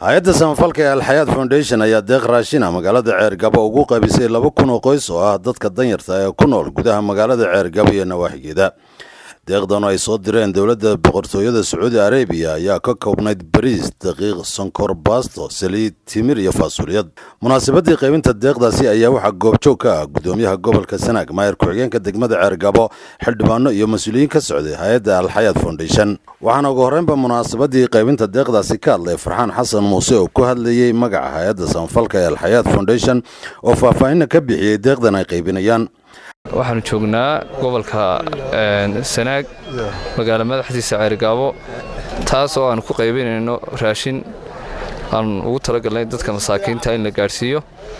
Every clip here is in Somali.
hay-adda samafalka ee alxayaad foundation ayaa deeq raashina magaalada ceergabo ugu qaybisay laba kun oo qoys oo ah dadka danyarta ee ku nool gudaha magaalada ceergabo iyo nawaaxigeeda deeqdan oo ay soo direen dowladda boqortooyada sacuudi arabiya ayaa ka koobnayd bariis daqiiq sonkor baasto saliid timir iyo faasuliyad munaasabadii qaybinta deeqdaasi ayaa waxaa goobjoog ka ah gudoomiyaha gobolka sanaag maayar ku-xigeenka degmada ceergabo xildhibaano iyo mas-uuliyiin ka socday hay-adda alxayaad foundation waxaana ugu horreynba munaasabadii qaybinta deeqdaasi ka hadlay farxaan xasan muuse oo ku hadlayey magaca hay-adda samafalka ee alxayaad foundation oo faahfaahinna ka bixiyey deeqdan ay qaybinayaan waxaanu joognaa gobolka sanaag magaalo madaxdiisa ceergaabo taas oo aan ku qaybinayno raashin aan ugu talagalnay dadka masaakiinta in la gaadhsiiyo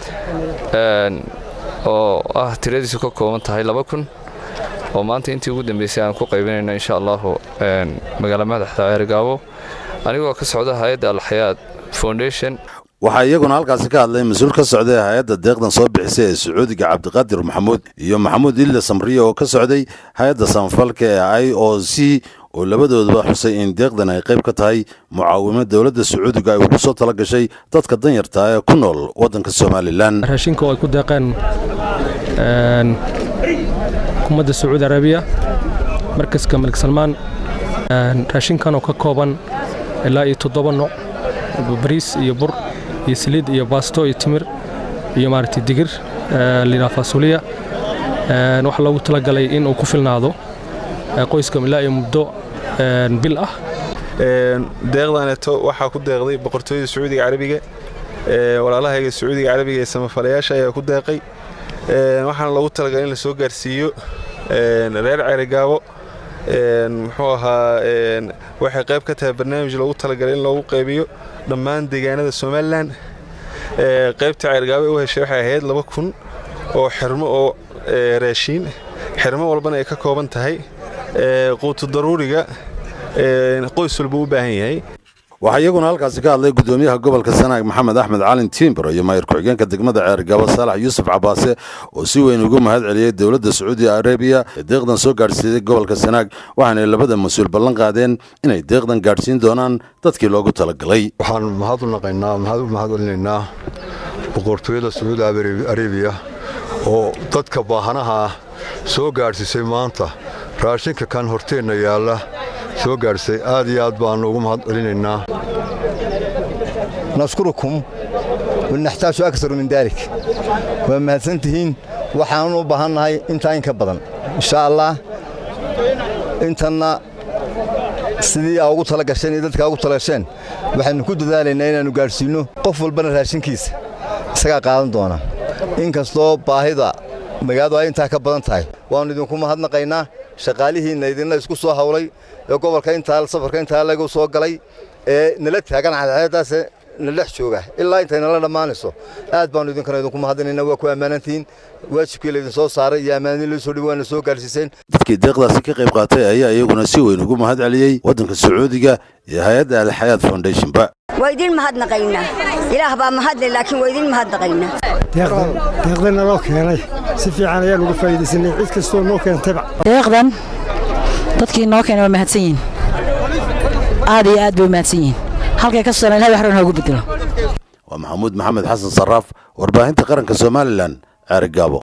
oo ah tiradiisu ka kooban tahay laba kun oo maanta intii ugu dambeysay aan ku qaybinayno insha allahu magaalo madaxda ceergaabo anigoo ka socda hay-adda alxayaad foundation waxaa iyaguna halkaasi ka hadlay mas-uul ka socday hay-adda deeqdan soo bixisay ee sacuudiga cabdiqaadir maxamuud iyo maxamuud ille samriye oo ka socday hay-adda samafalka ee i o c oo labadooduba xusay in deeqdan ay qayb ka tahay mucaawimo dowladda sacuudiga ay ugu soo tala gashay dadka danyarta ee ku nool waddanka somalilan raashinka oo ay ku deeqeen xukuumadda sacuudi arabiya markaska malik salmaan raashinkan oo ka kooban ilaa iyo toddoba nooc bariis iyo bur iyo saliid iyo baasto iyo timir iyo maaragtay digir layidhaha faasuliya waxaa loogu talagalay in uu ku filnaado qoyska ilaa iyo muddo bil ah deeqdaneeto waxaa ku deeqday boqortooyada sacuudiga carabiga walaalahayga sacuudiga carabiga ee samafalayaasha ayaa ku deeqay waxaana loogu talagalay in la soo gaarsiiyo reer ceerigaabo muxuu ahaa waxay qayb ka tahay barnaamij loogu talagalay in loogu qaybiyo dhammaan deegaanada somalilan qaybta ceergaabe u heshay waxay ahayd laba kun oo xirmo oo raashiin xirmo walbana ay ka kooban tahay quutu daruuriga qoys walba u baahan yahay waxaa iyaguna halkaasi ka hadlay gudoomiyaha gobolka sanaag maxamed axmed calin tiimbaro iyo maayar ku-xigeenka degmada ceergabo saalax yuusuf cabaase oo si weyn ugu mahad celiyey dowladda sacuudi arabiya ee deeqdan soo gaadhsiiyey gobolka sanaag waxaanay labada mas-uul ballan qaadeen inay deeqdan gaadhsiin doonaan dadkii loogu talagalay waxaan mahad u naqaynaa mahad u mahad celinaynaa boqortooyada sacuudi arabiya oo dadka baahanaha ah soo gaadhsiisay maanta raashinka kan horteenna yaalla soo gaadhsay aad iyo aad baannu ugu mahad celinaynaa nashkurukum wanaxtaaju aksaru min daalik waa mahadsantihiin waxaanu u baahannahay intaa in ka badan insha allah intanna sidii aa ugu tala gasheen iyo dadkaa ugu talagasheen waxaynu ku dadaalaynaa inaannu gaadhsiinno qof walbana raashinkiisa isagaa qaadan doona in kastoo baahida magaaladu ay intaa ka badan tahay waannu idinku mahadnaqaynaa shaqaalihiinna idinna isku soo hawlay ee gobolka intaa safarka intaa lagu soo galay ee nala taagan cadceeddaas na dhex jooga ilaa intay nala dhammaanayso aad baannu idinkana idinku mahadinayna waa ku ammaanantihiin waajibkii laydin soo saaray iyo ammaanadii loo soo dhibi waana soo gaarsiiseen dadkii deeqdaasi ka qayb qaatay ayaa iyaguna si weyn ugu mahad celiyey waddanka sacuudiga iyo hay-adda alxayaad foundationba waa idin mahadnaqaynaa ilaah baa mahadle laakiin waa idin mahadnaqaynaa deeqdan naloo keenay si fiican ayaan uga faa'iidaysanay cid kastoo noo keentayba deeqdan dadkii noo keenay waa mahadsan yihin aad iyo aad bay u mahadsan yihin halkay ka soo ilahay wax ran hoogu bedelo waa maxamuud maxamed xasan sarraaf warbaahinta qaranka somalilan ceerigaabo